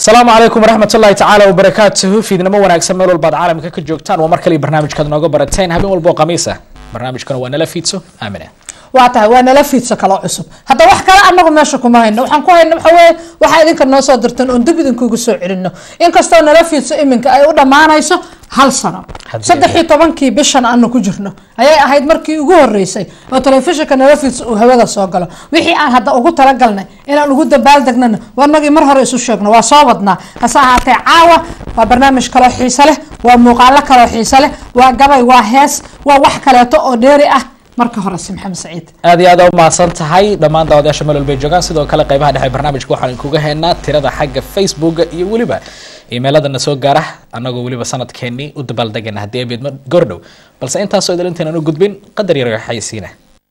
asalaamu calaykum waraxmat ullahi tacaala wabarakaatuhu fiidnimo wanaagsan meel walbaad caalamka ka joogtaan waa mar kale barnaamijkaad nooga barateen habeen walba oo khamiis ah barnaamijkana waa nala fiidso aamine waa tahay waa nala fiidso kaloo cusub hadda wax kale anagu meesha kuma hayno waxaan ku hayno waxa weye waxaa idinka noo soo dirteen oon dib idinkugu soo celino inkastoo nala fiidso iminka ay u dhammaanayso hal sano Haddii- saddex iyo tobankii bishan aanu ku jirno ayay ahayd markii ugu horeysay oo telefishinka nala fiidso uu hawada soo galo wixii aan hadda ugu talagalnay inaan ugu dabaaldegnana warnagii mar hore isu sheegno waa soo wadnaa hase ahaatee caawa waa barnaamij kaloo xiise leh waa muuqaalo kaloo xiise leh waa gabay waa hees waa wax kaleeto oo dheeri ah marka horese maxamed saciid aad iyo aad aa umahadsan tahay dhammaan daawadayaasha meel walbay joogaan sidoo kale qeybaha dhexe barnaamijka waxaan kuga haynaa tirada xagga facebooka iyo weliba iimayladana soo gaara annagoo weliba sanadkeenii u dabaaldegana haddii ay beedmo gordhow balse intaasoo idil intaynan u gudbin qadar yar xaysiina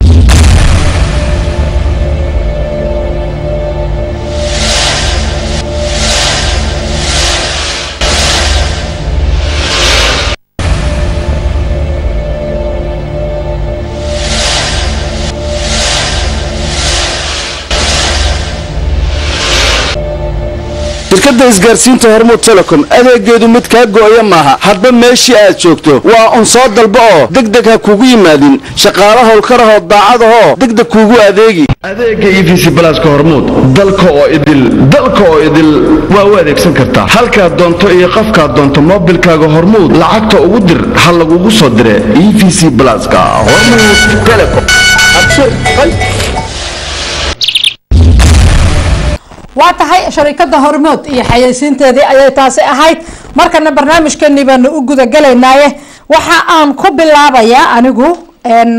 shirkadda isgaarsiinta hormuud telecom adeegeedu mid kaa gooya maaha hadba meeshii aad joogto waa un soo dalba oo degdeg ha kugu yimaadin shaqaalo howlkarahoo daacadahoo degdeg kuugu adeegi adeega e v c balaaska hormuud dalka oo idil dalka oo idil waa u adeegsan kartaa halkaad doonto iyo qofkaad doonto moobilkaaga hormuud lacagta ugu dir ha lagugu soo dire e v c balaaska hormuud telecom waa tahay sharikada hormood iyo xayeysiinteedii ayay taasi ahayd markana barnaamijkeenii baanu u gudagalaynaaye waxa aan ku bilaabayaa anigu n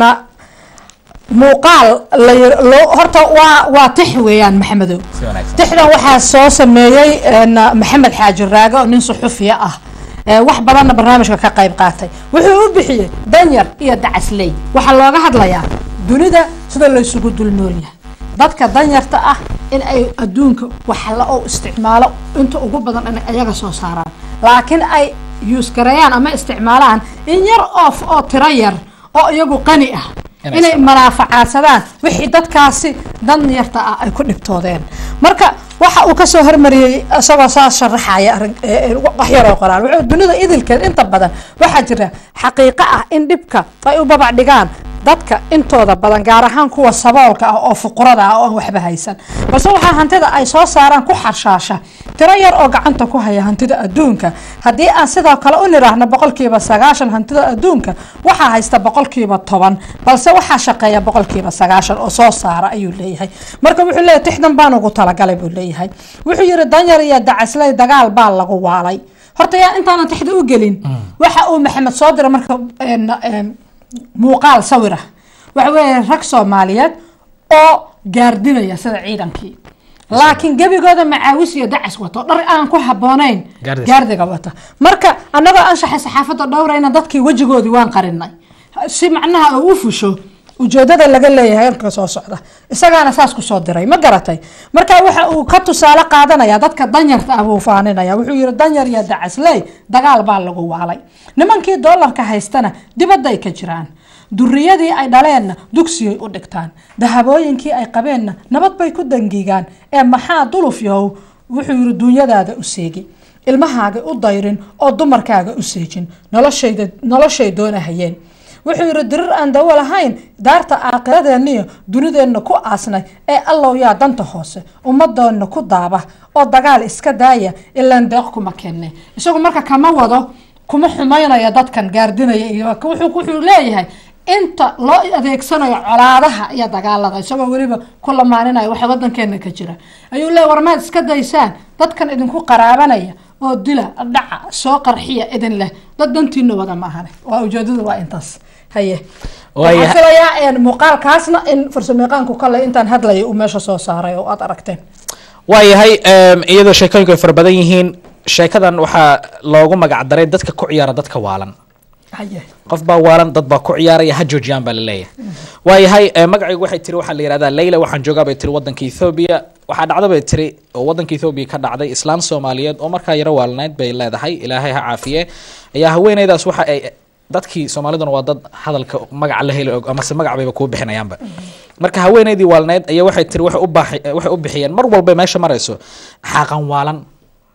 muuqaal la yir- loo- horta waa waa tix weeyaan maxamedow si wanaagsan tixdan waxaa soo sameeyey n maxamed xaaji raage oo nin suxufiya ah ee wax badanna barnaamijka ka qayb qaatay wuxuu u bixiyey danyar iyo dacasley waxaa looga hadlayaa dunida sida laysugu dul noolyahay dadka danyarta ah in ay adduunka wax la oo isticmaalo inta ugu badan in ayaga soo saaraan laakiin ay yuusgareeyaan ama isticmaalaan in yar oof oo tiro yar oo iyagu qani ah Inay inay manaafacaadsadaan wixii dadkaasi danyarta ah ay ku dhibtoodeen marka waxa uu kasoo hormariyey isagoo saas sharaxaya arrin- ee- ee wax yaroo qoraal wuxuu dunida idilkeed inta badan waxaa jira xaqiiqo ah in dhibka ay u babac dhigaan dadka intooda badan gaar ahaan kuwa saboolka ah oo fuqurada ah oo aan waxba haysan balse waxaa hantida ay soo saaraan ku xarshaasha tiro yar oo gacanta ku haya hantida adduunka haddii aan sidoo kale u niraahno boqolkiiba sagaashan hantida adduunka waxaa haysta boqolkiiba toban balse waxaa shaqeeya boqolkiiba sagaashan oo soo saara ayuu leeyahay marka wuxuu leeyahay tixdan baan ugu talagalay buu leeyahay wuxuu yiri danyar iyo dacasley dagaal baa lagu waalay horta yaa intaanan tixda u gelin waxa uu maxamed soo diray marka een, een, muuqaal sawirah waxa weeye rag soomaaliyeed oo gaardinaya sida ciidankii laakiin gebigooda macaawis iyo dacas wato dhar aan ku haboonayn Gaardis. gaardiga wata marka annagoo anshaxay saxaafadda dhowrayna dadkii wejigoodii waan qarinay si macnaha uu u fusho ujeedada laga leeyahay halka soo socda isagaana saas kusoo diray ma garatay marka waxa uu ka tusaale qaadanaya dadka danyarta ah buu faaninaya wuxuu yihi danyar iyo dacasley dagaal baa lagu waalay nimankii doolarka haystana dibadday ka jiraan duriyadii ay dhaleenna dugsiyay u dhigtaan dahabooyinkii ay qabeenna nabad bay ku dangiigaan ee maxaa duluf yahow wuxuu yihi duunyadaada u seegi ilmahaaga u dayrin oo dumarkaaga u seejin noloshayda noloshay doonahayeen wuxuu yihi dirir aan dawo lahayn daarta aakiradeeniyo dunideenna ku aasnay ee allow yaa danta hoose ummadoonna ku daaba oo dagaal iska daaya ilaan deeq kuma kenne isagu marka kama wado kuma xumaynaya dadkan gaardinaya iyo wuxuu wuxuu leeyahay inta loo adeegsanayo colaadaha iyo dagaalada isagoo weliba ku lamaaninaya waxa wadankeena ka jira ayuu leeyahy war maad iska daysaan dadkan idinku qaraabanaya oo dila dhaca soo qarxiya idin leh dad dantiina wada maahane waa ujeedadu waa intaas haye Waaya- waxaan filayaa een, muuqaalkaasna in farsamayaqaanku kale intaan hadlaya uu meesha soo saaray oo aad aragteen waayahay em, iyadoo sheekooyinku ay fara badan yihiin sheekadan waxaa loogu magac daray dadka ku ciyaara dadka waalan haye qof baa waalan dad baa ku ciyaaraya ha joojiyaan baa laleeyahay waayahay eh, magacaygu waxay tiri waxaa la yihahdaa leyla waxaan joogaa bay tiri wadanka ethoobia waxaa dhacda bay tiri oo wadanka ethoobia ka dhacday islaan soomaaliyeed oo markaa yaro waalnayd bay leedahay ilaahay ha caafiye ayaa haweeneydaas waxa ay dadkii soomaaliduna waa dad hadalka magaca la heli og amase magac bayba kuu bixinayaanba marka haweeneydii waalneyd ayaa waxay tiri waxay u baaxi- waxay u bixiyeen mar walba meesha marayso xaaqan waalan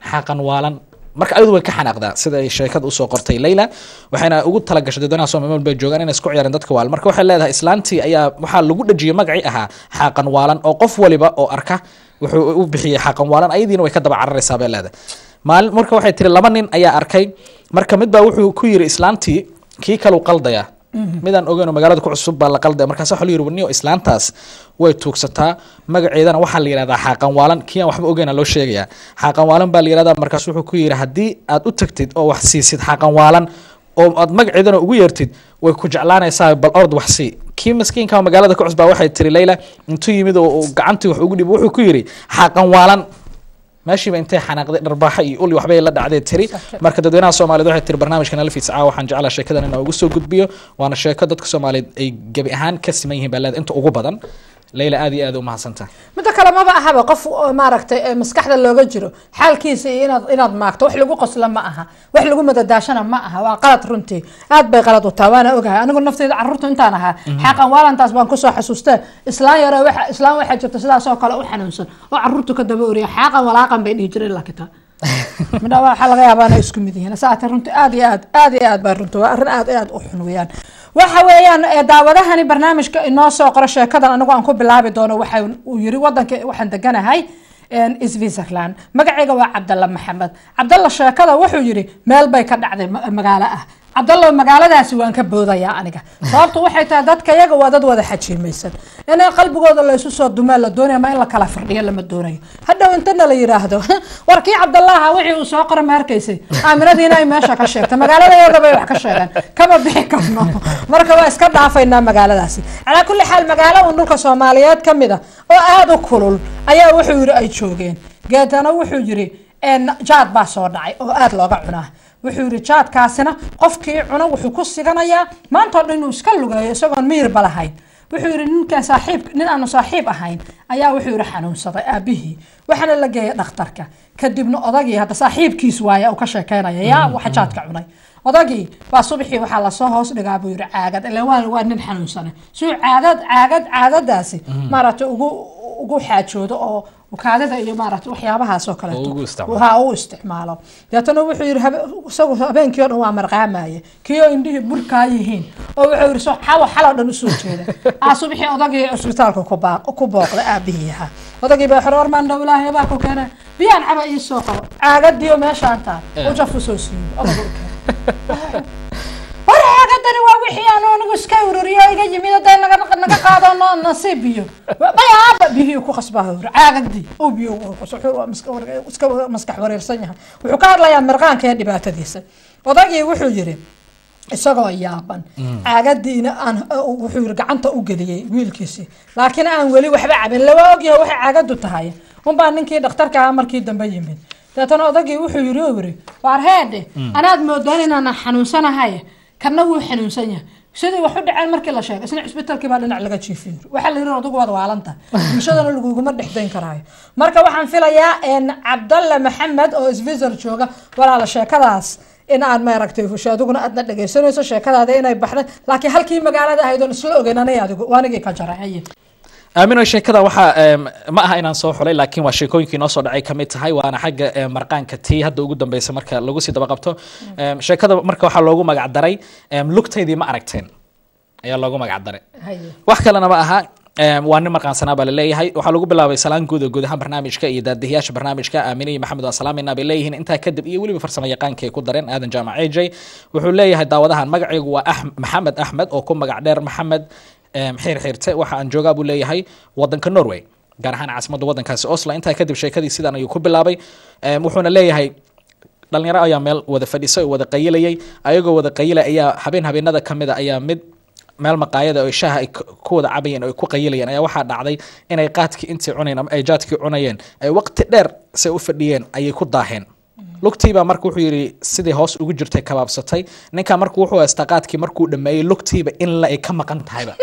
xaaqan waalan marka ayadu way ka xanaaqdaa sida ay sheekada usoo qortay leyla waxayna ugu talagashay dadweynaha soomaaliyeed bay joogaan inay isku ciyaareen dadka waalan marka waxay leedahay islaantii ayaa waxaa lagu dhajiyay magacii ahaa xaaqan waalan oo qof waliba oo arka wuxuu u bixiyey xaaqan waalan ayadiina way ka daba cararaysaa bay leedahay maalin marka waxay tiri laba nin ayaa arkay marka mid baa wuxuu ku yiri islaantii kii kalu qaldaya midaan ogeyn oo magaalada ku cusub baa la qaldaya markaas waxa la yiri warniyo islaantaas way tuugsataa magaceedana waxaa la yidhahdaa xaaqan waalan kii aan waxba ogeyna loo sheegayaa xaaqan waalan baa la yidhahdaa markaas wuxuu ku yiri haddii aad u tagtid oo wax siisid xaaqan waalan oo aad magaceedana ugu yeertid way ku jeclaanaysaa bal ord wax sii kii maskiinka oo magaalada ku cusbaa waxay tiri leyla intuu yimid oo uu gacantii wax ugu dhibo wuxuu ku yiri xaaqan waalan meeshiiba intay xanaaqday dharbaaxa iyo uli waxbay la dhacday tiri marka dadweynaha soomaaliyeed waxay tiri barnaamijka nalfiis caawa waxaan jeclaa sheekadan inaan ugu soo gudbiyo waana sheeko dadka soomaaliyeed ay gebi ahaan ka siman yihiin baa leeda inta ugu badan leyla aad iyo aad u mahadsantaha midda kale maba ahaba qof oo maaragtay ee maskaxda looga jiro xaalkiisa iyo inaad inaad maagto wax lagu qosla ma aha wax lagu madadaashana ma aha waa qalad runtii aad bay qalad u taha waana ogahay anigu nafteyda carruurta intaan ahaa xaqan waalantaas baan kusoo xasuustee islaan yare waxa islaan waxaa jirta sidaas oo kale u xanuunsan oo carruurtu ka daba oriya xaaqan walaaqan bay dhihi jireen lakita midha waxaa laga yaabaa inay isku mid yihiin saate runtii aad iyo aad aad iyo aad baa runtii waa arrin aad iyo aad u xun weeyaan waxa weeyaan ee daawadahani barnaamijka inoo soo qoro sheekadan anigu aan ku bilaabi doono waxa uu yiri wadanka waxaan deganahay switzerland magacayga waa cabdalla maxamed cabdalla sheekada wuxuu yiri meel bay ka dhacday ma- magaalo ah cabdallo magaaladaasi waan ka boodayaa aniga sababtu waxay tahay dadka yaga waa dad wada xajiimaysan in qalbigooda laysu soo dumaa la doonaya ma in la kala firdhiyo lama doonayo hadhow intana la yiraahdo war kii cabdallaha wixii uu soo qora ma arkaysay aaminadiina ay meesha ka sheegtay magaaladayada bay wax ka sheegeen kama bixi karno marka waa iska dhaafaynaa magaaladaasi calaa kulli xaal magaalo un dhulka soomaaliyeed ka mid a oo aada u kulul ayaa wuxuu yiri ay joogeen geedana wuxuu yiri een, jaad baa soo dhacay oo aada looga cunaa wuxuu yidhi jaadkaasina qofkii cuna wuxuu ku siganayaa maanta o dhan inuu iska lugeeyo isagoon miyirba lahayn wuxuu yidhi ninkaan saaxiib nin aanu saaxiib ahayn ayaa wuxuu yidhi xanuunsaday aabihii waxaana la geeyay dhakhtarka kadibna odagii hadda saaxiibkiis waaye uu ka sheekeynaya yaa waxa jaadka cunay odagii baa subaxii waxaa lasoo hoos dhigaa buu yidhi caagad ilan waa waa nin xanuunsane suu caadad caagad caadadaasi maaragtay ugu ugu xaajoodo oo kaadida iyo maaragtay waxyaabahaas oo kaleeto Oo ugu isticmaalo. ha u isticmaalo deetana wuxuu yidhi habe- isagu habeenkii o dhan waa marqaamaye kii oo indhihii burkaa yihiin oo wuxuu yidhi so xawa xaloo dhan usoo jeeda aa subixii odagii cisbitaalka ku baa- ku booqday aabihii ahaa odagii baa xore warmaan dhow ilaahay baa ku keena biyaan caba ii soo qabo caagadiyo meeshaan taal u jaf usoo siiyo odaga u keena war caagadani waa wixii aan anigu iska ururiyo iga yimid haday naga naga qaado no nasiib biyo bayaaba biyihii ku qasbaa hore caagadii uu biyo ugu qas- wuxuu waa maska- war- iska maskax wareersan yahay wuxuu ka hadlayaa mirqaanka ee dhibaatadiisa odagii wuxuu yiri isagoo yaaban caagadiina aan wuxuu yiri gacanta u geliyey wiilkiisii laakiin aan weli waxba cabin laba ogyahay waxay caagadu tahay unbaa ninkii dhakhtarka ahaa markii dambe yimid deetana odagii wuxuu yiri oo yiri waar heedhe anaad moodaan inaanan xanuunsanahay kana wuu xanuunsan yahay sidii wax u dhaceen markii la sheegay isna cisbitaalkii baa dhinac laga jiifiyo waxaa la yidhi adugu waad waalanta bulshadana laguguma dhexdayn karaayo marka waxaan filayaa een, cabdalle maxamed oo switzerland jooga walaala sheekadaas in aan maaragtay fusho adiguna aadna dhegaysanayso sheekadaada inay baxday laakiin halkii magaalada ahayd oon isla ogeyn anay adigu waanigii ka jaray aamino sheekada waxaa em, ma aha inaan soo xulay laakiin waa sheekooyinkii noo soo dhacay kamid tahay waana xagga em, marqaanka tii hadda ugu dambeysa marka lagu sii daba qabto Em, sheekada marka waxaa loogu magac daray em, lugtaydii ma aragteen ayaa loogu magac daray haye wax kalena ma aha em, waa nin marqaansanaa baa laleeyahay waxaa lagu bilaabay salaan guud oo guud ahaan barnaamijka iyo daadihiyaasha barnaamijka aamine iyo maxamed waa salaamayna bay leeyihiin intaa kadib iyo weliba farsamo yaqaanka ay ku dareen aadan jaamac ej wuxuu leeyahay daawadahan magacaygu waa Ahm- maxamed axmed oo ku magac dheer maxamed em, xiir xiirte waxa aan joogaa buu leeyahay wadanka norway gaar ahaan caasimadda wadankaasi oslo intaa kadib sheekadii sidan ayuu ku bilaabay Em, wuxuuna leeyahay dhalinyaro ayaa meel wada fadhisay oo wada qayilayay ayagoo wada qayilay ayaa habeen habeenada ka mida ayaa mid meel maqaayada oo shaaha ay k- ku wada cabayeen oo ay ku qayilayeen ayaa waxaa dhacday inay qaadkii intii cunayeen ama ay jaadkii cunayeen ay waqti dheer se u fadhiyeen ayay ku daaheen lugtiibaa marka wuxuu yidhi sidii hoos ugu jirtay kabaabsatay ninkaa marka wuxuu haystaa qaadkii markuu dhameeyey lugtiiba in la ay ka maqan tahayba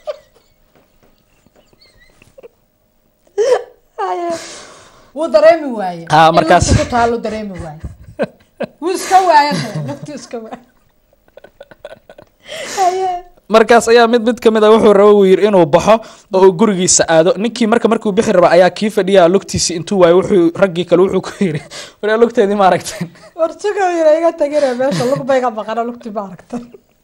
wuu dareemi waaye Ah, In markaas- lugta ku taalo dareemi waaye wuu iska waaye de, lugtuu iska waaye haye markaas ayaa mid mid kamid a wuxuu raba uu yiri inuu baxo oo uu gurigiisa aado ninkii marka markuu bixi raba ayaa kii fadhiya lugtiisi intuu waayo wuxuu raggii kale wuxuu ku yiri war lugteedii ma aragteen wartiga yira iga tagina meesha lug bay ga baqana lugti ma aragta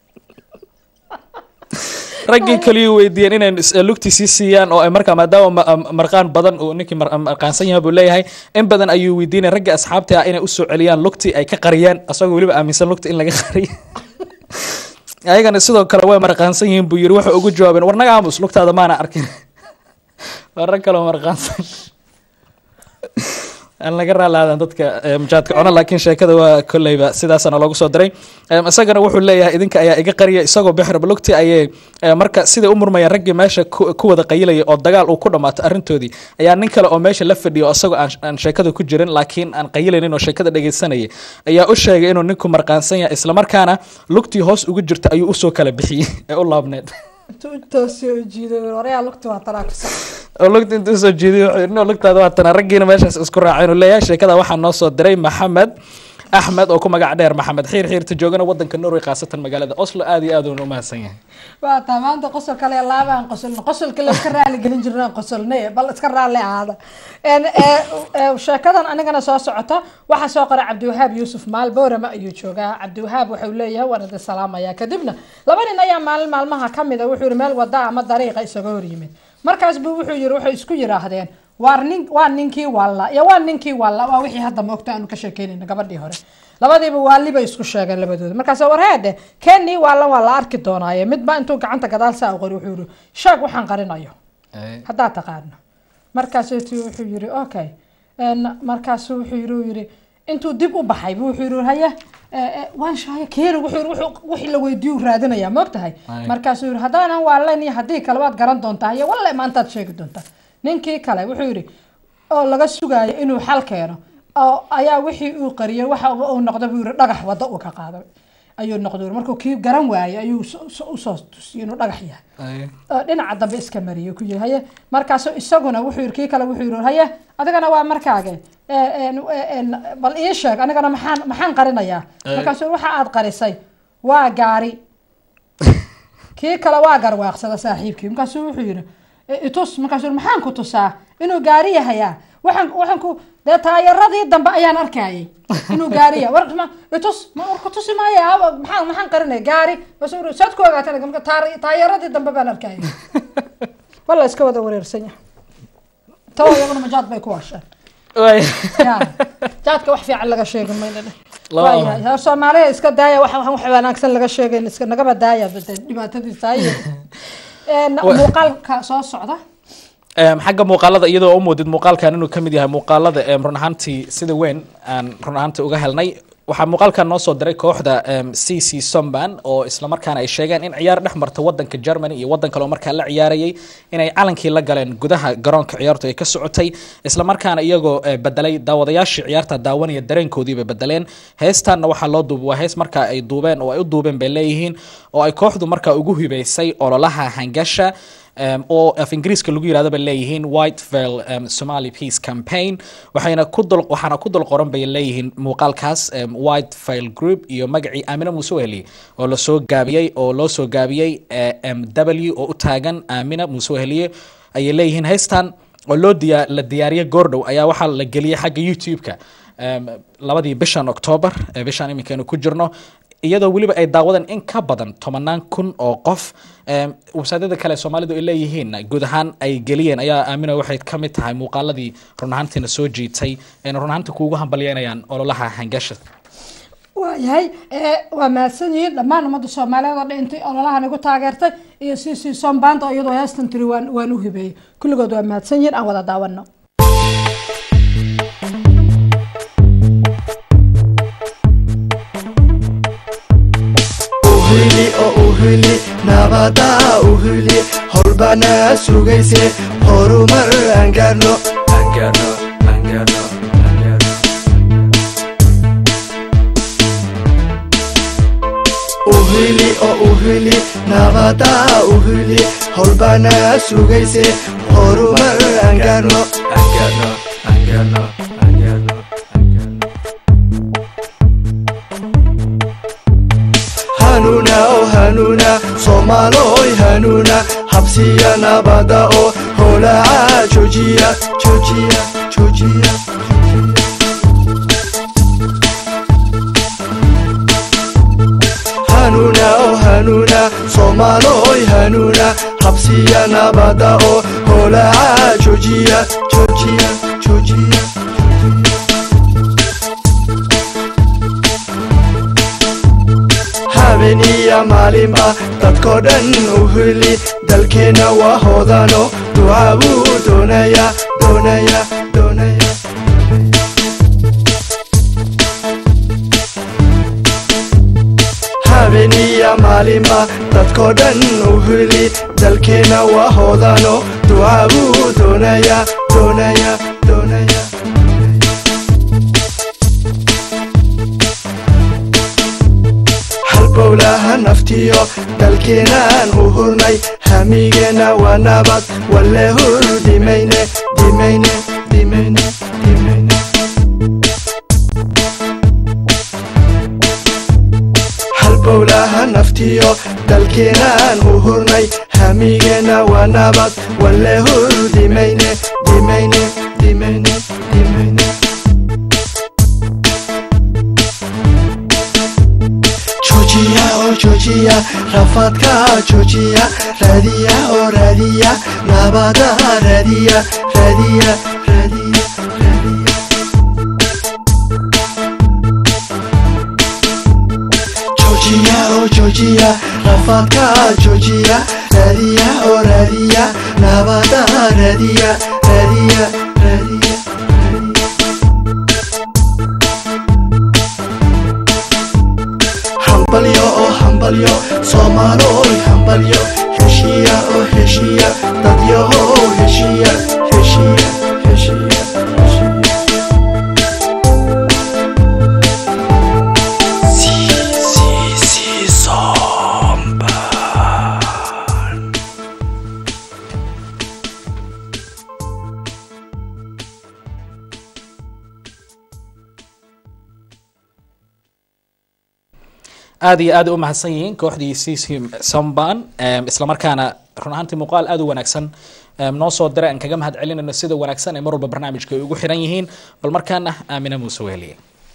raggii kaliyu weydiiyeen inay is- lugtiisii siiyaan oo ay markaa maadaama ma- ma- marqaan badan uu ninkii mar- marqaansan yahay buu leeyahay in badan ayuu weydiinay ragga asxaabta ah inay usoo celiyaan lugtii ay ka qariyeen asagoo weliba aaminsan lugta in laga qariyo ayagana sidoo kale way marqaansan yihiin buu yiri waxay ugu jawaabeen war naga aamus lugtaada maana arkin waa rag kaloo marqaansan aan laga raalaadan dadka eh, mujaadka cuna laakiin sheekada waa kolleyba sidaasana loogu soo diray Em, isagana wuxuu leeyahay idinka ayaa iga qariya isagoo bixir balugti ayay eh, marka siday u murmayaan raggii meesha ku ku wada qayilaya oo dagaal uu ku dhammaato arrintoodii ayaa nin kale oo meesha la fadhiya oo isagoo aan aan sheekada ku jirin laakiin aan qayilaynin oo sheekada dhegeysanayay ayaa u sheegay inuu ninku marqaansan yahay islamarkaana lugtii hoos ugu jirta ayuu usoo kala bixiyey ee u laabneed intuu intoosii u jiiday waryaa lugti waa tanaa ku sax oo lugta intuu soo jeediyay wuxuu yidhi "No, lugtaada waa tana raggiina meeshaas isku raaceen uu leeyahay sheekada waxaa noo soo diray maxamed axmed oo ku magac dheer maxamed xiir xiirta joogana wadanka norway khaasatan magaalada oslo aad iyo aad uuna u mahadsan yahay waa taa maanta qosol kale laabaan qosolna qosolka la iska raali gelin jirnaan qosolnay bal iska raali ahaada En, ee, ee, sheekadan anigana soo socota waxaa soo qoray cabdiwahaab yuusuf maal boorama ayuu joogaa cabdiwahaab wuxuu leeyahay waan idin salaamaya kadibna laba nin ayaa maalin maalmaha kamid a wuxuu yihi meel wada ama dariiqa isaga hor yimid markaas buu wuxuu yihi waxay isku yiraahdeen waar nin waa ninkii walla iyo waa ninkii walla waa wixii hadda moogta aanu ka sheekeynayna gabadhii hore labadiiba waali bay isku sheegeen labadooda markaas warheede kenii waalla waa la arki doonaaye midba intuu gacanta gadaal saa u qori wuxuu yihi sheeg waxaan qarinayo haddaad taqaano markaasuu ti- wuxuu yihi okay En, markaasu wuxuu yihi uu yihi intuu dib u baxay bu wuxuu yihi haye eh, eh, waan shaaya keeni wuxuu yihi wuxuu- wixii la weydiiyu raadinaya ma ogtahay Ay. markaasuu yihi haddaanan waalan iyo haddii kale waad garan doontaa iyo walle maantaad sheegi doontaa ninkii kale wuxuu yihi oo laga sugaayo inuu xal keeno oo ayaa wixii uu qariyay waxa uu uu noqda buu yihi dhagax waddo uu ka qaaday ayuu noqday markuu kii garan waayay ayuu so- so- usoo tusiyay inuu dhagax yahay oo dhinaca dambe iska mariyay ku yiri haye markaasu isaguna wuxuu yiri kii kale wuxuu yiri haye adigana waa markaage ee, een, ee, een, bal ii sheeg anigana maxaan maxaan qarinayaa Ay. markaasu waxa aad qarisay waa gaari kii kale waa garwaaqsada saaxiibkii markaasuu wuxuu yiri "I- itus markaasuu yiri, maxaan ku tusaa inuu gaari yahayaa waxaan waxaan ku dee taayaradii dambe ayaan arkayay inuu gaari yahay war ma itus ma war ku tusi maayo aaba maxaan maxaan qarinay gaari bas uu yiri, saad ku ogaatay marka taar- taayaradii dambe baan arkayay walla iska wada wareersan yahay tawa iyaguna majaad bay ku washeen Waay. Ya, jaadka wax fiican laga sheegi mayna dheh Laba- waayahay hor soomaaliya iska daaya wax wax wanaagsan laga sheegayn iska nagaba daaya bade dhibaatadiisa haye Een, Wa- muuqaalka soo socda Em, xagga muuqaalada iyadoo u moodid muuqaalkan inuu ka mid yahay muuqaalada em, run ahaantii sida weyn aan run ahaantii uga helnay waxaa muuqaalkan noo soo diray kooxda em, c c somban oo islamarkaana ay sheegeen in ciyaar dhex marta wadanka germany iyo wadan kale oo markaa la ciyaarayay inay calankii la galeen gudaha garoonka ciyaartu ay ka socotay islamarkaana iyagoo eh, bedelay daawadayaashii ciyaarta daawanaya dareenkoodii bay bedeleen heestaanna waxaa loo duubay waa hees markaa ay duubeen oo ay u duubeen bay leeyihiin oo ay kooxdu markaa ugu hibeysay ololaha hangasha um, oo af ingiriiska lagu yirahdo bay leeyihiin whiteville um, somali peace campaign waxayna ku dul waxaana ku dul qoran bay leeyihiin muuqaalkaas um, whiteville group iyo magacii aamina muuse weheli oo lasoo gaabiyey oo loo soo gaabiyey eh, m w oo u taagan aamina muuse weheliye ayay leeyihiin heystan oo loo diya la diyaariyey goordhow ayaa waxaa la geliyey xagga youtube-ka um, labadii bishan octoobar ee bishan iminkaynu ku jirno iyadoo weliba ay daawadeen in ka badan tobanaan kun oo qof Em, websaadyada kale soomaalidu ay leeyihiin guud ahaan ay geliyeen ayaa aamina waxay ka mid tahay muuqaaladii run ahaantiina soo jiitay ayna run ahaantii kuugu hambalyeynayaan ololaha hangasha waayahay ee, waa mahadsan yihiin dhammaan ummadda soomaaliyeed oo dhan intay ololahan igu taageertay iyo c c sombaanta oo iyadoo heestan tiri waan waan u hibeeyey kulligood waa mahadsan yihiin aan wada daawano uhili oo uhili nabada uhili holbana sugayse horumar aan gaarno aan gaarno aan gaarno aan gaarno uhili oo uhili nabada uhili holbana sugayse horumar aan gaarno aan gaarno aan gaarno aan gaarno aan gaarno hanuuna oo hanuuna soomaalo habsiya nabada oo holaca joojiya joojiya joojiya hanuuna oo hanuuna soomaaloy hanuuna habsiya nabada oo holaca joojiya joojiya joojiya habeeniya maalinba dadkoo dhan u hili dalkeenna waa hoodano duca buu doonaya doonaya doonaya habeeniya maalinba dadkoo dhan u hili dalkeenna waa hoodano duca buu doonaya doonaya doonaya halbowlaha naftiyo dalkeenaan u hurnay hamigeenna waa nabad walle hur dhimayne dhimayne dhimayne dhimayne halbowlaha naftiyo dalkeenaan u hurnay hamigeenna waa nabad walle hur dhimayne dhimayne dhimayne dhimayne joojiya oo joojiya rafaadka joojiya raadiya oo raadiya nabada raadiya raadiya raadiya raadiya joojiya oo joojiya rafaadka joojiya raadiya oo raadiya nabada raadiya raadiya raadiya hambalyo oo hambalyo soomaaloy hambalyo heshiya oo heshiya dadyahow heshiya heshiya heshiya heshiya aad iyo aad u mahadsan yihiin kooxdii cc samban islamarkaana run ahaantii muuqaal aad u wanaagsan em, noo soo diray aan kaga mahad celinayno sida wanaagsan ee mar walba barnaamijka ay ugu xiran yihiin bal markaana aamina muuse weheliye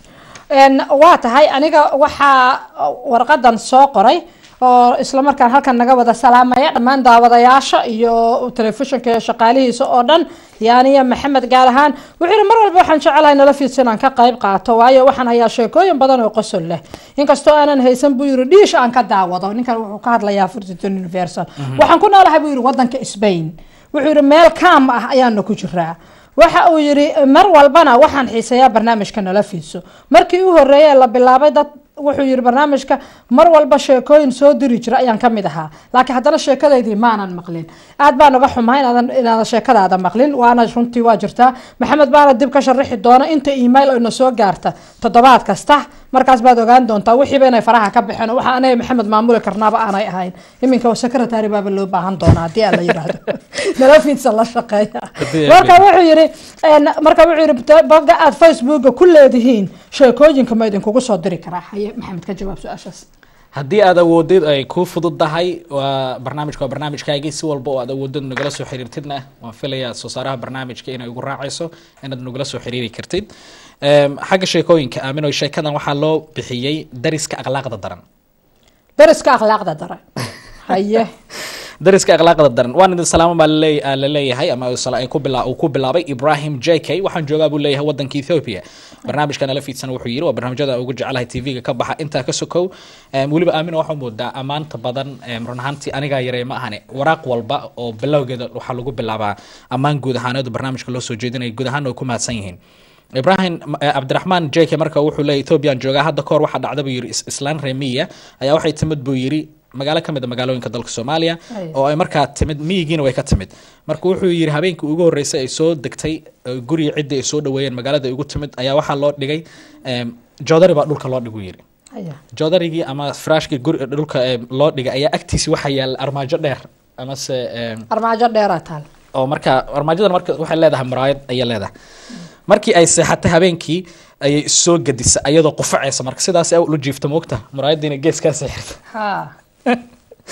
Een, waa tahay aniga waxaa warqadan soo qoray oo islamarkaan halkan naga wada salaamaya dhammaan daawadayaasha iyo telefishinka iyo shaqaalihiisa oo dhan yaaniya maxamed gaar ahaan wuxuu yihi mar walba waxaan jecelahay nala fiidsa inaan ka qayb qaato waayo waxaan hayaa sheekooyin badan oo qosol leh inkastoo aanan haysan buu yiri dhiish aan ka daawado ninkan wuxuu ka hadlayaa furtiton universal waxaan ku noolahay buu yiri wadanka spain wuxuu yidhi meel kaam ah ayaana ku jiraa waxa uu yidhi mar walbana waxaan xiiseeyaa barnaamijka nala fiidso markii u horeeyay la bilaabay dad wuxuu yidhi barnaamijka mar walba sheekooyin soo diri jira ayaan ka mid ahaa laakiin haddana sheekadaydii maanan maqlin aad baan uga xumaa inaadan inaadan sheekadaada maqlin waana runtii waa jirtaa maxamed baana dib ka sharaxi doona inta email oo ina soo gaarta toddobaad kasta markaas baad ogaan doontaa wixiiba inay faraha ka baxeen oo waxa anaga maxamed maamuli karnaaba aanay ahayn iminka secretary baaba loo baahan doonaa haddii aan la yidhaahdo nala fiidsa la shaqeeya marka wuxuu yidhi een, marka wuxuu yidhi bogga aad facebooka ku leedihiin sheekooyinka ma idinkugu soo diri karaa haye maxamed ka jawaab su-aashaas haddii aad awoodid ay kuu fududahay waa barnaamijka waa barnaamijkaagii si walba oo aad awoodid nagala soo xiriirtidna waan filayaa soo saaraha barnaamijka inay ugu raacayso inaad nagala soo xiriiri kartid Em, xagga sheekooyinka aamino sheekadan waxaa loo bixiyey dariska akhlaaqda daran dariska akhlaaqda dare haye dariska akhlaaqda daran waan idin salaamo baa laleey- aa la leeyahay ama sala- ay ku bila- uu ku bilaabay ibrahim j k waxaan joogaa buu leeyahay wadanka ethiopia barnaamijka nala fiidsan wuxuu yiri waa barnaamijyada ugu jecelahay tv-ga ka baxa intaa ka sokow Em, weliba aamina waxaa moodaa ammaanta badan em, run ahaantii anigaa yaree ma ahane waraaq walba oo bilowgeeda waxaa lagu bilaabaa ammaan guud ahaaneedu barnaamijka loo soo jeedinaya guud ahaan way ku mahadsan yihiin ibrahim eh, cabdiraxmaan j k marka wuxuu leeyahy ethoobiyan joogaa hadda kahor waxaa dhacda buu yiri is- islaan reemiya ayaa waxay timid buu yiri magaalo ka mid a magaalooyinka dalka soomaaliya Ay. oo ay markaa timid miyigiina way ka timid marka wuxuu yiri habeenkii ugu horreysay ay soo degtay eh, guriga ciddii ay soo dhaweeyeen magaalada ay ugu timid ayaa waxaa loo dhigay em, joodari baa dhulka loo dhigu yiri haye joodarigii ama firaashkii guri dhulka em, loo dhigay ayaa agtiisi waxaa yaala armaajo dheer amase em, armaajo dheeraa taal oo marka armaajadan marka waxay leedahay muraayad ayay leedahay markii ay seexatay habeenkii ayay soo gadisa ayadoo qufacaysa marka sidaas ay ula jiifta moogta muraayadiina gees kaa seexirta ha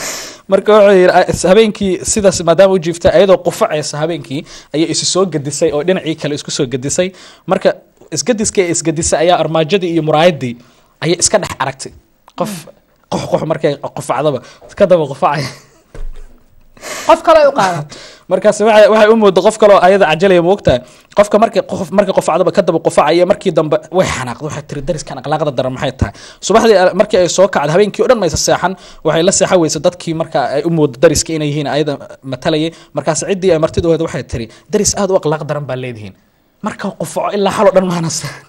marka wuxuu yidhi "Ah, is- habeenkii sidaas maadaama u jiifta ayadoo qufacaysa habeenkii ayay isu soo gedisay oo dhinacii kale isku soo gedisay marka isgediska ee isgedisay ayaa armaajadii iyo muraayadii ayay iska dhex aragtay qof qox qox markay qufacdaba ka daba qufacaya qof kale u qaadato markaas waxay waxay u moodo qof kale oo ayada cajalaya moogtahay qofka markii qof markii qofacdaba ka daba qufacaya markii dambe way xanaaqday waxay tiri dariskan akhlaaqda daran maxay tahay subaxdii eh, markii ay soo kacday habeenkii oo dhan maysa seexan waxay la seexan weysa dadkii marka ay u moodo dariska inay yihiin ayada matalayay markaas ciddii ay martidooda waxay tiri daris aad u akhlaaq daran baa leedihiin marka qufaco ilaa xal oo dhan maana seexan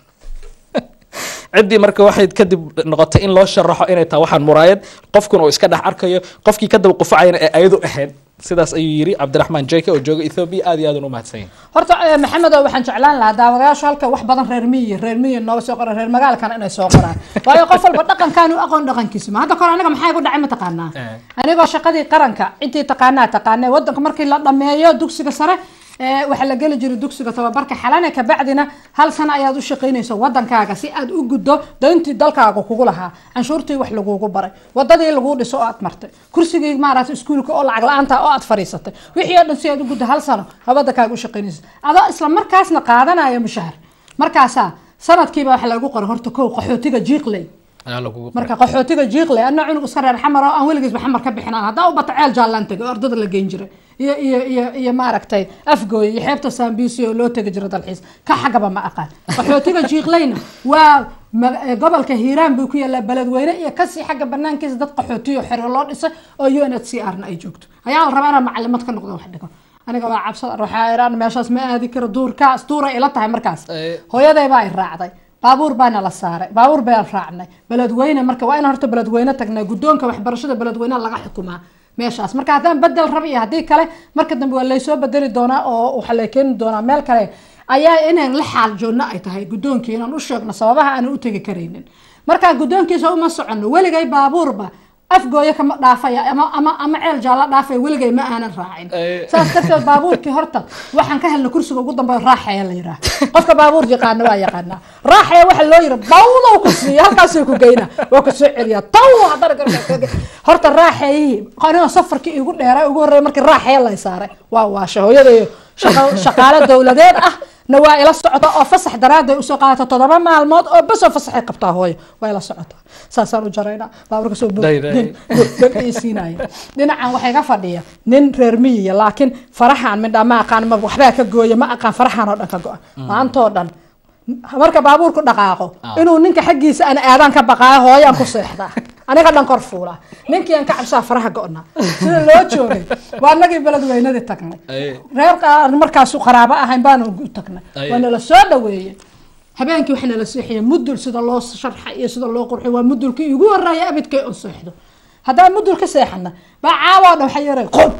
ciddii marka waxay kadib noqotay in loo sharaxo inay tahay waxaan muraayad qofkuna uu iska dhex arkayo qofkii ka daba qufacayna ee ayadu ahayd sidaas ayuu yiri cabdiraxmaan jeke oo jooga ethoobia aad iyo aad u mahadsan yahay horta eh, maxamedow waxaan jeclaan lahaa daawadayaashu halka wax badan reer miyi reer miyi nooga soo qoran reer magaalkana inay soo qoraan waayo qof walba dhaqankaan u aqoon dhaqankiisa ma hadda kore aniga maxaa igu dhacay ma taqaanaa Eh. anigoo shaqadii qaranka intii taqaanaa taqaanay wadanka markii la dhameeyo dugsiga sare eh, waxaa la geli jiray dugsiga tababarka xalane kabacdina hal sano ayaad u shaqaynayso wadankaaga si aad u guddo dayntii dalkaaga kugu lahaa canshuurtii wax lagugu baray wadadii laguu dhiso oo aad martay kursigii maaragtay iskuulka oo lacag la-aanta oo aad fadhiisatay wixii oo dhan si aad u guddo hal sano habadakaaga u shaqaynaysa adoo isla markaasna qaadanaya mushahar markaasaa sanadkiiba waxa lagu qoray horta kow qaxootiga jiiqley ayaa lagugu marka qaxootiga jiiqle ana cunug iska reer xamar oo aan weligiisba xamar ka bixin aan haddaa u bata ceel jaallaan tegay oo ardada la geyn jiray iyo iyo iyo iyo maaragtay afgooy iyo xeebta saambiisi oo loo tegi jiray dalxiis ka xagaba ma aqaan qaxootiga jiiqleyna waa ma- eh, gobolka hiiraan buu ku yaalaa beledweyne iyo kasii xagga banaankiisa dad qaxootiyo xero loo dhisay oo u n h c r na ay joogto ayaa la rabaa inaan macalimad ka noqdo wax dhigo aniga waa cabsada waxaa iraan meeshaas ma aadi karo duurkaas duuray ila tahay markaas Eh. hooyaday baa i raacday baabuur baana la saaray baabuur baan raacnay beledweyne marka waa in horta beledweyne tagnaa guddoonka waxbarashada beledweyne laga xukumaa meeshaas marka haddaan bedel rab iyo haddii kale marka dambe waa laysoo bedeli doonaa oo waxaa lay keeni doonaa meel kale ayaa inaan la xaal joogno ay tahay guddoonkii inaan u sheegno sababaha aanan u tegi karaynin marka guddoonkiisa uma soconno weligay baabuurba afgooyo kama dhaafaya ama ama ama ceel jaalla dhaafaya weligay ma aanan raacin Eh. saas darteed baabuurkii horta waxaan ka helnay kursiga ugu dambeeya raaxaya la yidhaah qofka baabuur yaqaana waa yaqaanaa raaxaya waxa loo yidhi bawdow ku siiya halkaasuu ku geynaa waa ku soo celiyaa taw haddana gargaar horta raaxayihii anigoo safarkii igu dheeraa ugu horreeya markii raaxaya lay saaray waa waasha hooyadayo shaqa- shaqaale dowladeed ah na waa ila socota oo fasax daraaday usoo qaadata toddoba maalmood oo bas oo fasaxay qabtaa hooyo waa ila socotaa saasaan u jaraynaa baabuurka soo Day, day. siinaya dhinacan waxaa iga fadhiya nin reer miyiya laakiin farahaan midha ma aqaan ma waxbaa ka gooya ma aqaan farahaan oo dhan ka go-a maantoo dhan marka baabuurku dhaqaaqo inuu ninka xaggiisa aan aadaan ka baqaayo hooyaan ku seexdaa aniga dhan kor fuulaa ninkii aan ka cabsaa faraha go-naa sida loo joogay waa nagii beledweynadii tagnay Aye. reer qaar markaasu qaraabo ahayn baanu u tagnay Aye. waa nala soo dhaweeyey habeenkii waxaa nala seexiyay mudul sida loo sharxay iyo sida loo qurxiy waa mudulkii igu horeeya abidkay on seexdo haddaan mudul ka seexana baa caawaa dhan waxaa yaray qob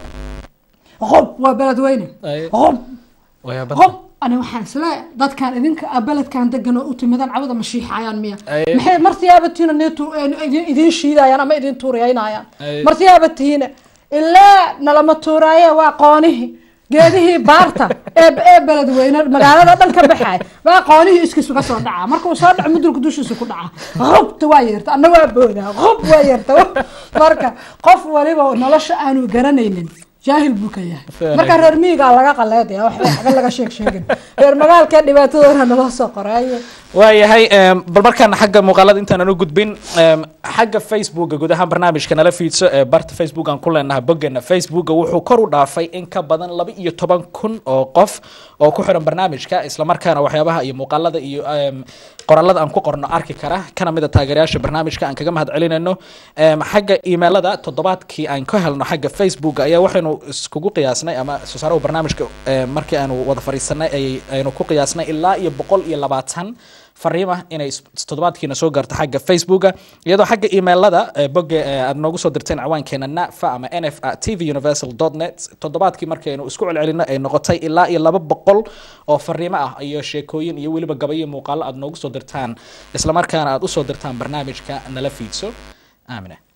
qob waa beledweyne Aye. qob Waa qob ani waxaan isla dadkan idinka ah beledkan degan oo u timidan cawada ma shiixayaan miya Aye. maxay martiyaabatiina idiin shiidayaan ama idin tuuriyaynayaan Aye. martiyaabatiina ilaa nalama tuuraaye waa qoonihii geedihii baarta ee ee beledweyne magaalada dhan ka baxay baa qoonihii iskiisu ka soo dhaca markuu soo dhaco mudulka dushiisa ku dhaca qobta waa yeerta anna waa boodaa qob waa yeerta marka qof waliba nolosha aanu garanaynin jaahil buu ka yahay Fair marka reer miyigaa laga qaleedaya waxba waxba laga sheeg sheegin reer magaalka dhibaatadoona naloo soo qoraaye waayahay em, bal markaan xagga muuqaalada intaanan u gudbin em, xagga facebooka guud ahaan barnaamijka nala fiidso ee barta facebook aan ku leenahay boggeena facebooka wuxuu kor u dhaafay in ka badan laba iyo toban kun oo qof oo ku xiran barnaamijka islamarkaana waxyaabaha iyo muuqaalada iyo em, qoraalada aan ku qorno arki kara kana mid a taageerayaasha barnaamijka aan kaga mahad celinayno Em, xagga imailada toddobaadkii aan ka helno xagga facebook ayaa waxaynu iskugu qiyaasnay ama soo saaraha barnaamijka em, markii aanu wada fadhiisanay ay- aynu ku qiyaasnay ilaa iyo boqol iyo labaatan fariima inay is- toddobaadkiina soo gaarto xagga facebooka iyadoo xagga emailada eh, bogga eh, aad noogu soo dirteen ciwaankeena nafa ama nf at tv universal net toddobaadkii markaynu isku celcelino ay noqotay ilaa iyo laba boqol oo fariimo ah iyo sheekooyin iyo weliba gabayo muuqaalo aad noogu soo dirtaan islamarkaana aad usoo dirtaan barnaamijka nala fiidso aamina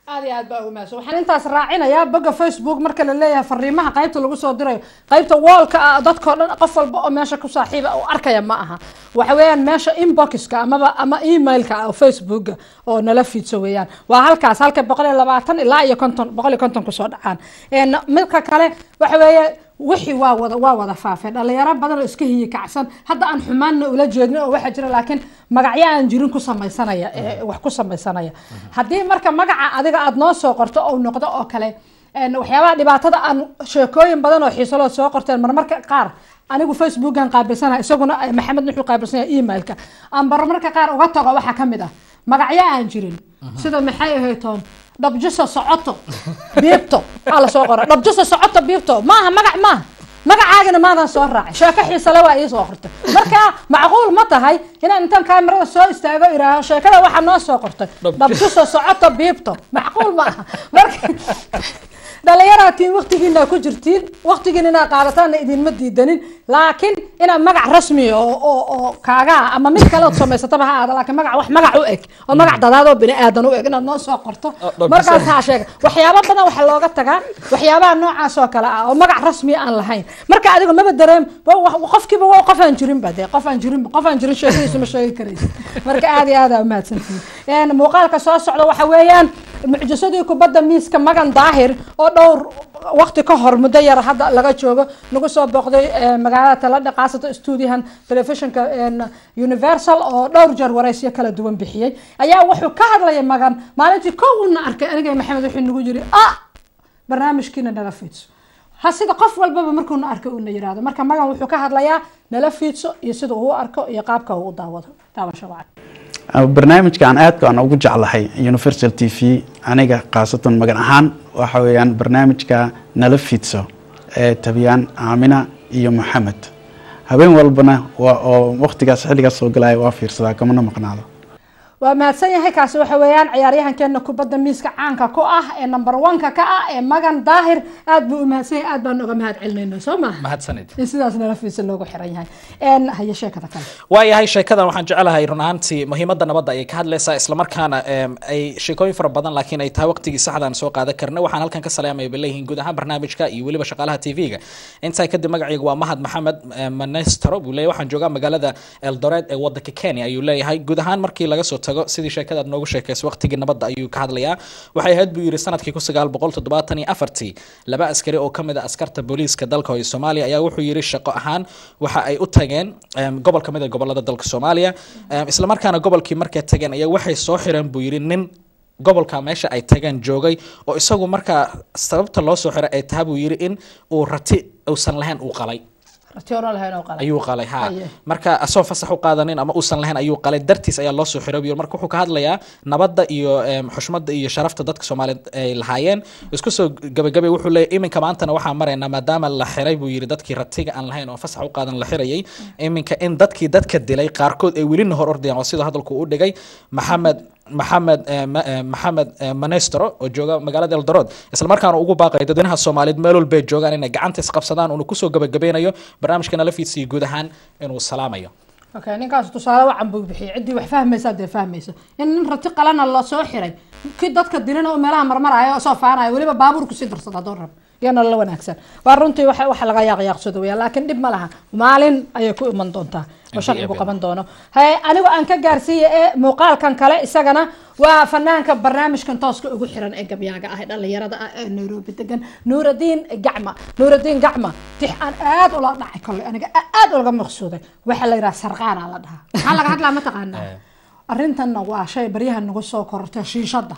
aad iyo aad baa ugu mahadsan waxaan intaas raacinayaa bogga facebook marka la leeyahay fariimaha qaybta lagu soo dirayo qaybta wallka ah dadkao dhan qof walba oo meesha ku saaxiiba oo arkaya ma aha waxa weeyaan meesha inboxka amaba ama emailka ah oo facebooka oo nala fiidso weeyaan waa halkaas halka boqol iyo labaatan ilaa iyo konton boqol iyo konton kusoo dhacaan En midka kale waxa weeye wixii waa wada waa wada faafeen dhalinyaro badan oo iska hiyi kacsan hadda aan xumaanna ula jeedin oo waxaa jira laakiin magacyo aan jirin ku samaysanaya ee wax ku samaysanaya haddii marka magaca adiga aada noo soo qorto ou noqdo oo kale en waxyaabaha dhibaatada aan sheekooyin badan oo xiisalood soo qorteen marmarka qaar anigu facebookan qaabilsanaha isaguna eh, maxamed wuxuu qaabilsan yahay emailka aan marmarka qaar uga tago waxaa ka mid ah magacyo aan jirin sida maxay ahayd toon dhabjuso socoto biibto aa lasoo qora dhabjuso socoto biibto maaha magac maaha magacaagana maadan soo raacay sheeko xiisale waa ii soo qortay marka macquul ma tahay inaan intaan kaamirada soo istaago iraaho sheekada waxaa noo soo qortay dhabjuso socoto biibto macquul ma aha marka dhalinyaraatiin waktigiina ku jirtiin waktigiin inaad qaadataanna idinma diidanin laakiin inaad magac rasmi oo oo oo kaagaa ama mid kale ood samaysataba ha aada laakiin magac wax magac u eg oo magac dadaad oo bini aadan u eg inaad noo soo qorto dhab- markaas haa sheega waxyaabo badan waxaa looga tagaa waxyaabaha noocaas oo kale ah oo magac rasmi aan lahayn marka adigu maba dareem wa- wa- qofkiiba waa qof aan jirinba dee qof aan jirinba qof aan jirin sheekadiisu ma sheegi karaysa marka aad iyo aad aa umahadsantihiin muuqaalka soo socda waxa weeyaan mucjisadii kubadda miiska magan daahir oo dhowr waqti ka hor muddo yar hadda laga joogo nagu soo booqday eh, magaalada taladha qaasata stuudiyahan telefishinka en, universal oo dhowr jeer wareysyo kala duwan bixiyey ayaa wuxuu ka hadlaya magan maalintii kow una arkay aniga iyo maxamed wuxuu nagu yiri ah barnaamijkiina nala fiidso ha sida qof walbaba markuuna arko uuna yiraahdo marka magan wuxuu ka hadlayaa nala fiidso iyo sida uu u arko iyo qaabka uu u daawado daawasho wacan barnaamijka aan aadka aan ugu jeclahay universal t v aniga khaasatan magan ahaan waxa weeyaan barnaamijka nala fidso ee tabiyaan aamina iyo maxamed habeen walbana waa oo waqtigaas xilligaas soo galaya waa fiirsadaa kamana maqnaado waa mahadsan yahay kaasi waxa weeyaan ciyaaryahankeena kubadda miiska caanka ku ah ee number one-ka ka ah ee magan daahir aad buu u mahadsan yahay aad baan uga mahad celinayna soo maha mahadsanid in sidaas nala fiisa loogu xiran yahay En, haye sheekada kale waayahay sheekadan waxaan jecelahay run ahaantii muhiimadda nabadda ayay ka hadlaysaa islamarkaana em, ay sheekooyin fara badan laakiin ay tahay waqtigii saxdaan soo qaadan karna waxaan halkan ka salaamaya bay leeyihiin guud ahaan barnaamijka iyo weliba shaqaalaha tv-ga intaa kadib magacaygu waa mahad maxamed em, manestro buu leeyahay waxaan joogaa magaalada eldoret ee wadanka kenya ayuu leeyahay guud ahaan markii laga soo tago sidii sheekadaad noogu sheekaysa waqtigii nabadda ayuu ka hadlayaa waxay ahayd buu yidhi sanadkii kun sagaal boqol toddobaatan iyo afartii laba askari oo kamid a askarta booliiska dalka hooyo soomaaliya ayaa wuxuu yidhi shaqo ahaan waxa ay u tageen em, gobol kamid a gobolada dalka soomaaliya Em, islamarkaana gobolkii markay tageen ayaa waxay soo xireen buu yidhi nin gobolka meesha ay tageen joogay oo isagu markaa sababta loo soo xiray ay tahay buu yidhi in uu rati uusan lahayn uu qalay ratioona lahayn oo qala ayuu qalay ha Aye. marka asoo fasax u qaadanin ama uusan lahayn ayuu qalay dartiis ayaa loo soo xiray buu yiri. marka wuxuu ka hadlayaa nabadda iyo em, xushmadda iyo sharafta dadka soomaaliyeed ay lahaayeen isku soo gabagabay wuxuu leeyahy iminka maantana waxaa maraynaa maadaama la xiray buu yiri dadkii ratiga aan lahayn oo fasax u qaadan la xirayay iminka in dadkii dadka dilay qaarkood ay welina hor ordayaan waa sida hadalku u dhigay maxamed maxamed eh, ma- eh, maxamed eh, manestro oo jooga magaalada eldoret islamarkaana ugu baaqay dadweynaha soomaaliyeed meel walba ay joogaan inay gacanta isqabsadaan uuna kusoo gabagabeynayo barnaamijka nala fiidsiyo guud ahaan inuu salaamayo okay ninkaas tusaale wacan buu bixiyay ciddii wax fahmaysa dee fahmaysa in nin rati qalana la soo xiray kii dadka dilina oo meelaha marmaraya oo soo faanaya weliba baabuurku si darsada haddoo rab iyana la wanaagsan waa runtii waxa waxa laga yaaqyaaqsado weya laakiin dhib ma laha maalin ayay ku iman doontaa oo sharcigu qaban doono haye anigu aan ka gaarsiiya ee muuqaalkan kale isagana waa fanaanka barnaamijkan tooska ugu xiran ee gabyaaga ah ee dhalinyarada ah ee nairobi degan nuuradiin gacma nuuradiin gacma tix aan aad ula dhacay kolley aniga aad ulaga maqsuuday waxaa la yidhaha sarqaana la dhahaa maxaa laga hadlaa ma taqaanaa arrintanna waa shay baryaha nagu soo korortay shiishada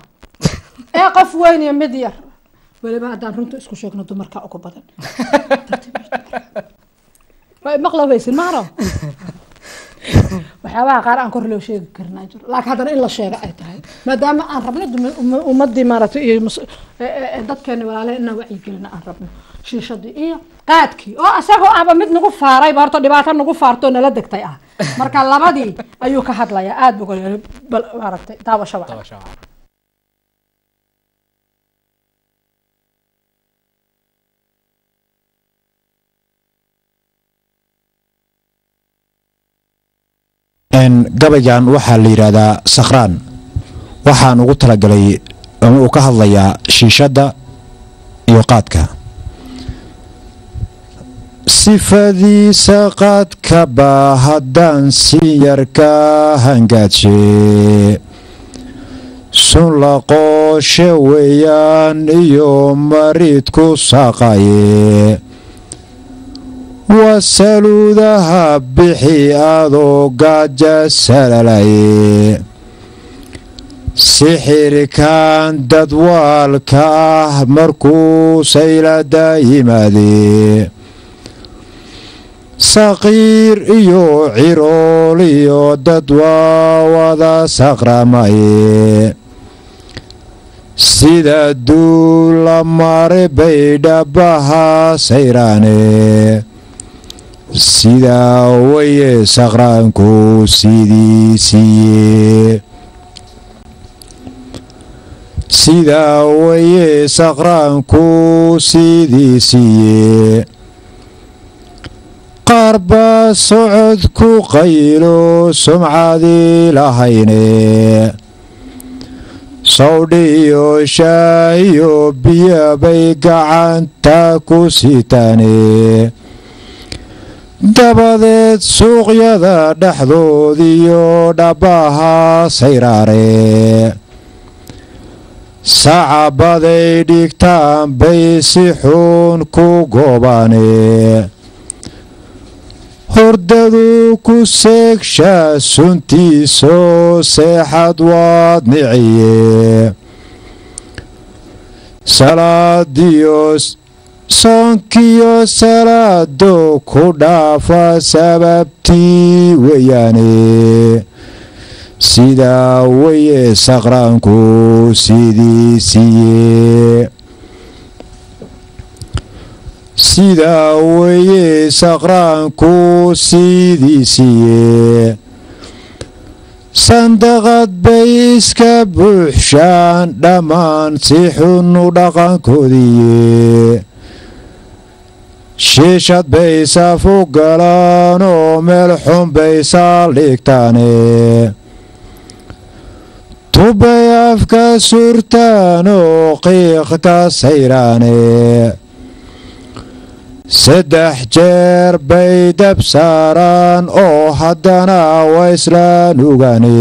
ee qof weyn iyo mid yar weliba haddaan runta isku sheegno dumarka ugu badan waa maqlabaysin maaro waxyaabaha qaar aan kor loo sheegi karinaa jiro laakiin haddana in la sheega ay tahay maadaama aan rabno dum- umma- ummadii maaragtay iyo mus- ee- ee- ee dadkeeni walaale inaan wacyigelina aan rabno shiishadii iyo qaadkii oo isagoo ahba mid nagu faarayba horta dhibaato nagu faartoo nala degtay ah marka labadii ayuu ka hadlayaa aada buu uga- bal maaragtay daawasho wacan n gabaygan waxaa la yidhaahdaa sakhraan waxaan ugu talagalay ama uu ka hadlayaa shiishadda iyo qaadka sifadiisa qaadka baa haddaan si yar ka hangaadshe sun laqooshe weeyaan iyo marid ku saaqaye wasaluudaha bixi adoo gaaja salalaye sixirkan dadwaalka ah markuu saylada yimaade saqiir iyo cirool iyo dad waa wada saqramaye sida duula mare bay dhabaha sayraane sidaa waye saqraanku sidii siiye sidaa waye saqraanku sidii siiye qaar baa socod ku qaylo sumcadii lahayne sawdhiyo shaahiyo biyo bay gacanta ku sitaane dabadeed suuqyada dhexdoodiyo dhabaha sayraare sacabaday dhigtaan bay si xuun ku goobaane hordadu ku seegshaa suntiisoo seexad waad niciye salaadiyo soonkiyo salaado ku dhaafa sababtii weeyaane sidaa weye saqraanku sidii siiye sidaa weye saqraanku sidii siiye sandaqad bay iska buuxshaan dhammaan si xunu dhaqankoodiiye shiishad bay safu galaan oo meel xun bay saaldhigtaane tubbay afka surtaan oo qiiq ka sayraane saddex jeer bay dab saaraan oo haddana waa islaan ogaane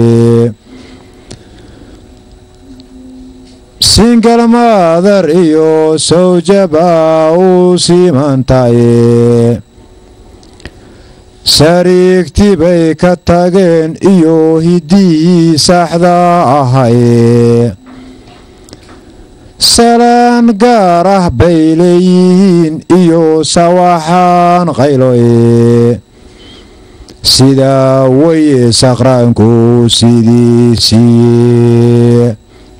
singal maadar iyo sawjaba u siimantaye sariigti bay ka tageen iyo hiddihii saxda ahaye salaan gaar ah bay leeyihiin iyo sawaxaan qayloye sidaa weye saqraanku sidii siiye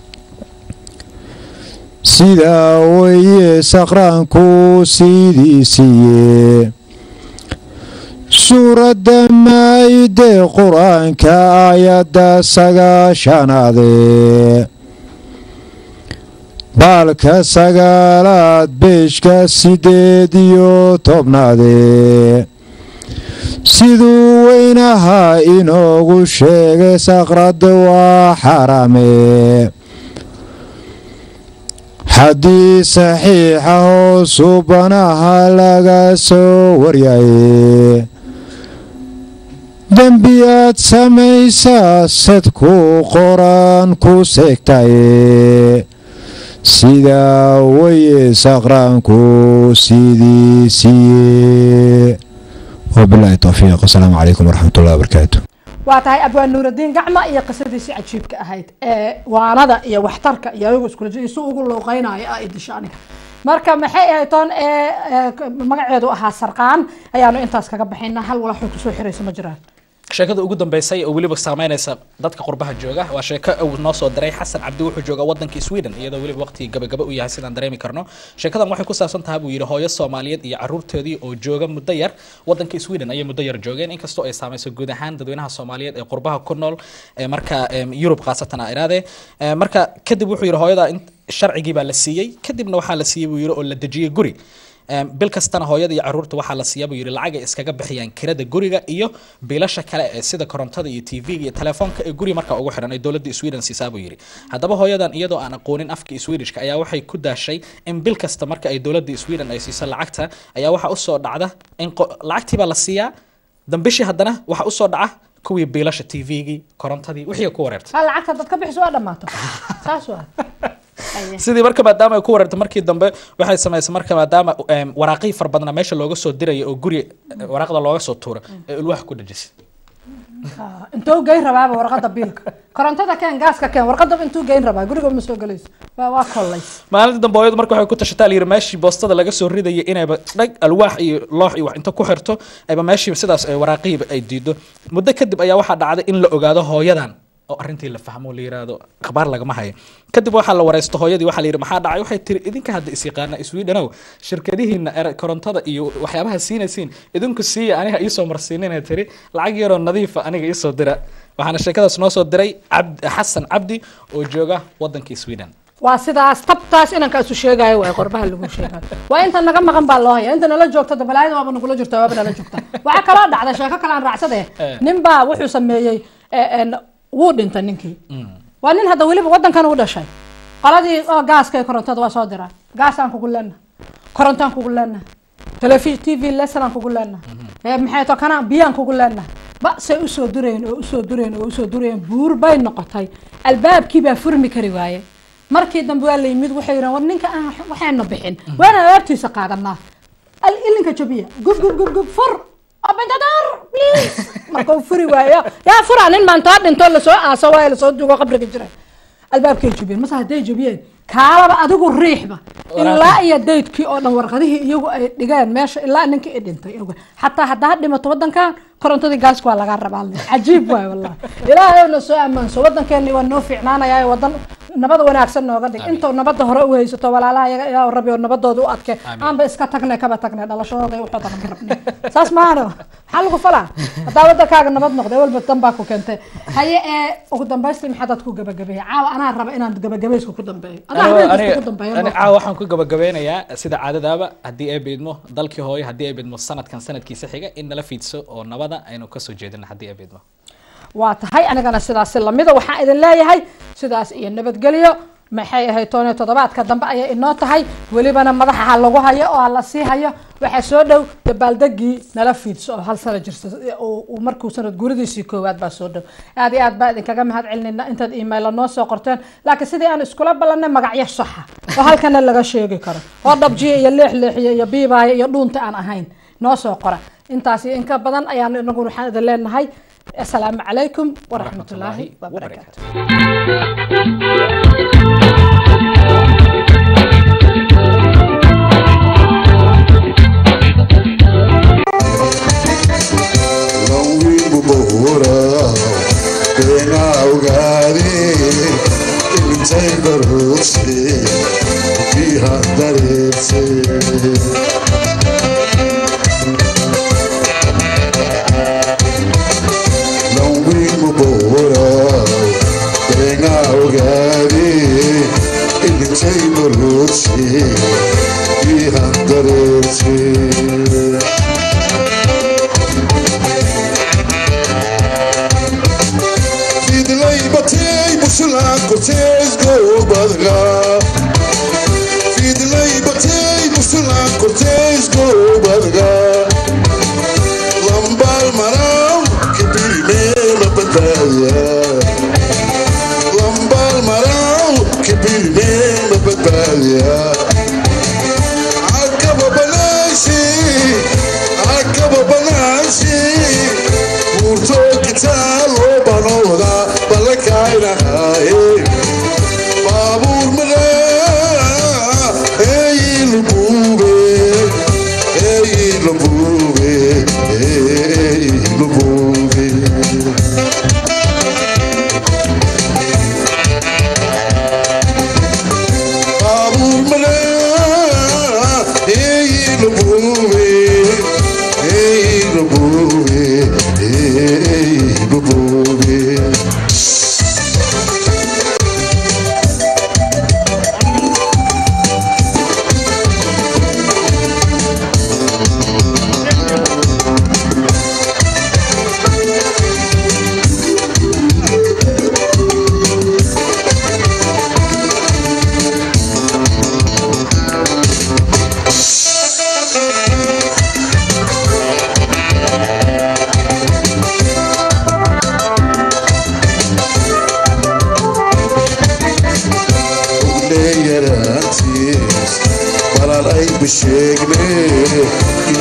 sidaa weye saqraanku sidii siiye suuradda maayide qur-aanka aayadda sagaashanaade baalka sagaalaad beeshka sideed iyo tobnaade siduu weynaha inoogu sheegay saqrad waa xaraame xaddii saxiixa oo suubanaha laga soo waryaye dembi aad samaysaa sadku qoran ku seegtaye sidaa weye saqraanku sidii siiye wabilahi towfiiq asalaamu calaykum waraxmat ullahi wabarakaatu waa tahay abwaan nuuraddiin gacma iyo qisadiisii cajiibka ahayd ee waanada iyo waxtarka iyo ayagu iskula jir isu ugu looqeynayo ah idisha aniga marka maxay ahayd toon ee magaceedu ahaa sarqaan ayaanu intaas kaga baxayna hal walaxuu kusoo xirayso ma jiraan sheekada ugu dambeysay oo weliba saameynaysa dadka qurbaha jooga waa sheeko uu noo soo diray xasan cabdi wuxuu jooga wadankii sweden iyadoo weliba waqtigii gabagaba u yahay sidaan dareemi karno sheekadan waxay ku saabsan tahay buu yidhi hooyo soomaaliyeed iyo caruurtoodii oo jooga muddo yar wadankii sweden ayay muddo yar joogeen inkastoo ay saameyso guud ahaan dadweynaha soomaaliyeed ee qurbaha ku nool ee marka yurub khaasatan a iraade marka kadib wuxuu yidhi hooyada sharcigii baa la siiyey kadibna waxaa la siiyey buu yidhi oo la dejiyey guri Em, bil kastana hooyada iyo caruurta waxaa la siiyaa buu yidhi lacag ay iskaga bixiyaan kirada guriga iyo biilasha kale ee sida korontada iyo tv-ga iyo telefoonka ee guriga markaa ugu xiran ay dowladda sweden siisaa buu yidhi haddaba hooyadan iyadoo aan aqoonin afka swedishka ayaa waxay ku daashay in bil kasta marka ay dowladda sweden ay siiso lacagta ayaa waxaa usoo dhacda in qo- lacagtii baa la siiyaa dambishii haddana waxaa usoo dhaca kuwii biilasha tv-gii korontadii wixii ku wareertay ha lacagta dad ka bixiso waa dhammaato saas waa Aye. sidii marka maadaama ay ku wareertay markii dambe waxay samaysay marka maadaama em, waraaqihii fara badnaa meesha looga soo diraya oo guri waraaqda looga soo tuura ee ulwax ku dhajisay Ah, intuu geyn rabaaba warqada biilka korontada keen gaaska keen warqada intuu geyn rabaa guriga ma soo gelayso waa waa kollays maalinta dambe hooyadu marka waxay ku tashataa layiri meeshii boostada laga soo ridayay inayba dhag alwaax iyo loox iyo wax inta ku xirto ayba meeshii sidaas ay waraaqihiiba ay diido muddo kadib ayaa waxaa dhacday in la ogaado hooyadan oo arrintii la fahmo la yiraahdo akhbaar lagama hayo kadib waxaa la wareysto hooyadii waxaa la yidhi maxaa dhacay waxay tiri idinka hadda is yaqaana swedenow shirkadihiina er- korontada iyo waxyaabaha siinaysiin idinku siiya aniga iisoo marsiinina tiri lacag yaroo nadiifa aniga iisoo dira waxaana sheekadaas noo soo diray cabd xasan cabdi oo jooga wadankii sweden waa sidaas tabtaas inanka isu sheegayo waa qorbaha lagu sheegayo waa inta naga maqan baa loo haya inta nala joogta dabalaayada waaba nagula jirta waaba nala joogta waxaa kaloo dhacda sheeko kale aan raacsade nin baa wuxuu sameeyey eh, en, wuu dhintay ninkii waa nin hadda weliba wadankan u dhashay qoladii oo gaaska iyo korontada waa soo diraa gaasaan kugu leena korontaan kugu leena telefi t v lesson kugu leena maxay to kana biyaan kugu leena ba say usoo dureen oo usoo dureen oo usoo dureen buur bay noqotay albaabkii baa furmi kari waaye markii dambe waa la yimid waxay yidhahan war ninka aan waxayna bixin waana alaabtiisa qaadanaa al- ilinka jabiya gub gub gub gub fur abintadar please markuu furi waayo yaa fura nin maantaa dhinto lasoo aaso waayo lasoo dugo qabriga jira albaabkay jabiyeen mase hadday jabiyeen kaalaba adigu riixba ilaa iyo daydkii oo dhan warqadihii iyagu ay dhigeen meesha ilaa ninkii i dhintay oga xataa haddaa dhimato wadankan korontadii gaaska waa lagaa rabaa le cajiib waay wallahi ilaahayna soo ammaanso wadankeeni waa noo fiicnaanayaa wadan nabada wanaagsan nooga dhig intoo nabada hore u haysato walaalaha iyaga ilaa rabi oo nabadooda u adke aanba iska tagne kaba tagne dhalashadooda ay waxooda ma rabne saas maahano maxaa lagu falaa haddaa wadankaaga nabad noqday walba dan baa ku keentay haye ee ugu dambaystii maxaa dad ku gabagabeeya caawa anaa raba inaan gabagabayska ku dambeeyo adaa habeenkasta ku dambeeyo ani caawa waxaan ku gabagabeynayaa sida caadadaaba haddii ay beedmo dalkii hooyo haddii ay beedmo sanadkan sanadkiisa xiga in nala fiidso oo nabada aynu kasoo jeedino haddii ay beedmo waa tahay anigana sidaas lamida waxaan idin leeyahay sidaas iyo nabadgelyo maxay ahayd tooniyo toddobaadka dambe ayay inoo tahay welibana madaxa ha lagu hayo oo ha la sii hayo waxaa soo dhow dabaaldegii nala fiidso oo hal sano jirta uu uu markuu sanad guuradiisii koowaad baa soo dhow aad iyo aad baa idinkaga mahad celinayna intaad emaila noo soo qorteen laakiin sidii aan iskula ballanay magacyo saxa oo halkana laga sheegi karo oo dhabjiya iyo leexleexiya iyo biibaaya iyo dhuunta aan ahayn noo soo qora intaas iyo inka badan ayaan inagu waxaan idin leenahay asalaamu calaykum waraxmatullaahi wabarakaatu Longibu bohora, kena ugari, intay barhosi, biha daretse. Longibu bohora, kena ugari, intay barhosi, biha daretse. Fidlay batay bushlan cortez go badga Fidlay batay bushlan cortez go badga Lambal maram kibir me la bataya Lambal maram kibir me la bataya Akaba banashi Akaba banashi Murto kitalo banoda balakaina hae Babur mara Hey lubube Hey lubube Hey lubube Babur mara Hey lubube Hey lubube Hey lubube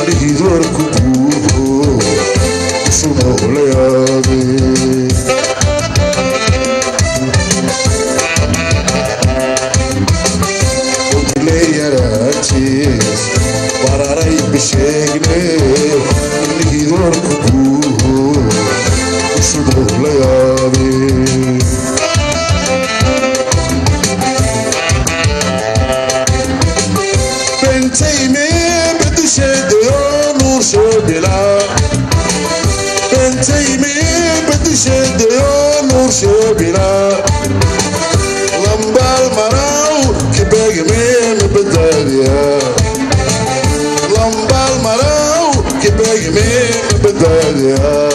lihidoorku buuho isumoola yaabe leeyaraati bararay bisheegne lihidoorku buuho isumoola yaabe bentayme bedusheedayo nuur soo bilaa bentayme bedusheedayo nuur soo bilaa lambaal maraw kibegme mabadaadiya lambaal maraw kibegme mabadaadiya